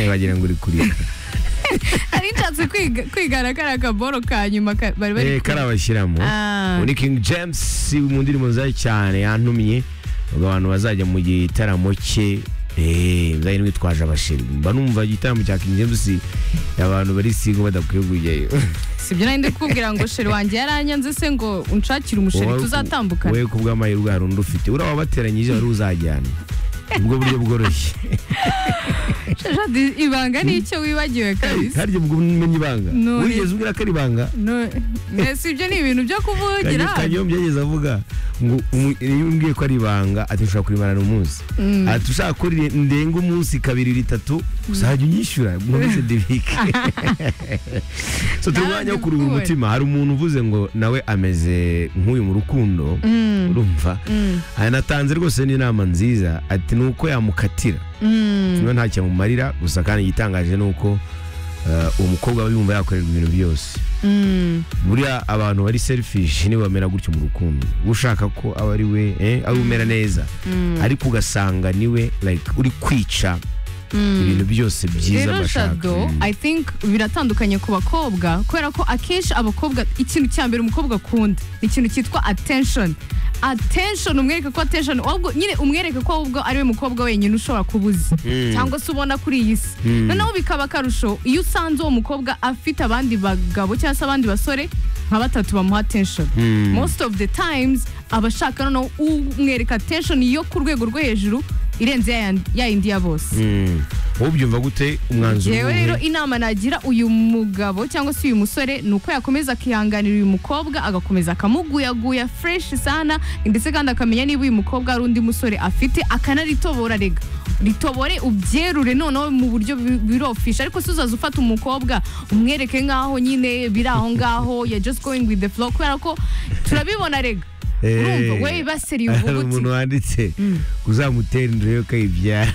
wagira ngo uri kurira nari nshatse kwiga- kwigana kariya kaboro ka nyuma ka- bari bari Eh, ku- karabashyiramo Ah. muri king james mu ndirimbo nziza cyane yantumye ngo abantu bazajya mu gitaramo cye eh, muzajya mwitwaje abasheri mba numva igitaramo cya king james abantu bari singo badakwiye kujyayo sibyo nari ndi kubwira ngo sheri wanjye yaranyanze se ngo unshakire umusheri Wowe- tuzatambukana wowe ku bw'amahirwe hari undi ufite uriya wabateranyije wari uzajyana ubwo buryo bworoshye Shadi, ibanga ni icyo wibagiwe kabisa harya ubwo umenya ibanga None- wigeze ubwira ko ari ibanga No- mbese ibyo ni ibintu byo kuvugira Kanyo- kanyombya yageze avuga ngo umu- iyo umbwiye ko ari ibanga ati ushobora kurimarana umunsi ati ushaka ko ri- ndenga umunsi kabiri ritatu uzajya unyishyura nkomeze ndibike so turi umwanya wo kuruhura Nawe umutima hari umuntu uvuze ngo nawe ameze nk'uyu mu rukundo urumva anatanze rwose n'inama nziza ati ni uko yamukatira niba nta cyamumarira gusa kandi igitangaje ni uko eh, uwo mukobwa aba yumva yakorerwa ibintu byose Mm. buriya abantu bari selfish nibo bamera gutyo mu rukundo ushaka ko aba ari we eh, ari we umera neza ariko ugasanga niwe like uri kwica ibintu byose byiza rero bashaka jado Mm. i think biratandukanye ku bakobwa kubera ko akenshi abakobwa ikintu cya mbere umukobwa akunda ni ikintu cyitwa attention attention umwereke ko attention ahubwo nyine umwereke ko ahubwo ari we mukobwa wenyine ushobora kubuza cyangwa se ubona kuri iyi si noneho bikaba akarusho iyo usanze uwo mukobwa afite abandi bagabo cyangwa se abandi basore nka batatu bamuha attention most of the times aba ashaka noneho umwereka attention yo ku rwego rwo hejuru irenze ya yandi- ya yindi ya bose Mm. wowe ubyumva gute umwanzuro yewe rero w'ubu inama nagira uyu mugabo cyangwa se uyu musore ni uko yakomeza akihanganira uyu mukobwa agakomeza akamuguyaguya fresh sana ndetse kandi akamenya niba uyu mukobwa hari undi musore afite akanaritorora rega ritobore ubyerure noneho mu buryo bi- birofisha ariko si uzaza ufata umukobwa umwereke nk'aho nyine biri aho ngaho ya just going with the flow kubera ko turabibona rega urumva Eh, we baseriye hari uvuga umuntu uti wanditse uzamutera inda yo kayibyara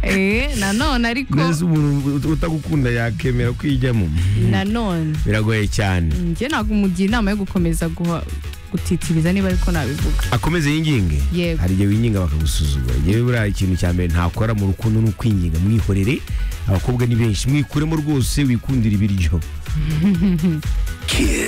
eh nanone ariko neza umuntu utagukunda yakemera kwijyamo nanone biragoye cyane njye ntabwo umugira inama yo gukomeza guha gutitiriza niba ariko nabivuga akomeze yinginge Yego. hari igihe winginga bakagusuzugura yewe buriya ikintu cya mbere ntakora mu rukundo ni ukwinginga mwihorere abakobwa ni benshi mwikuremo rwose wikundira ibiryo Kiss.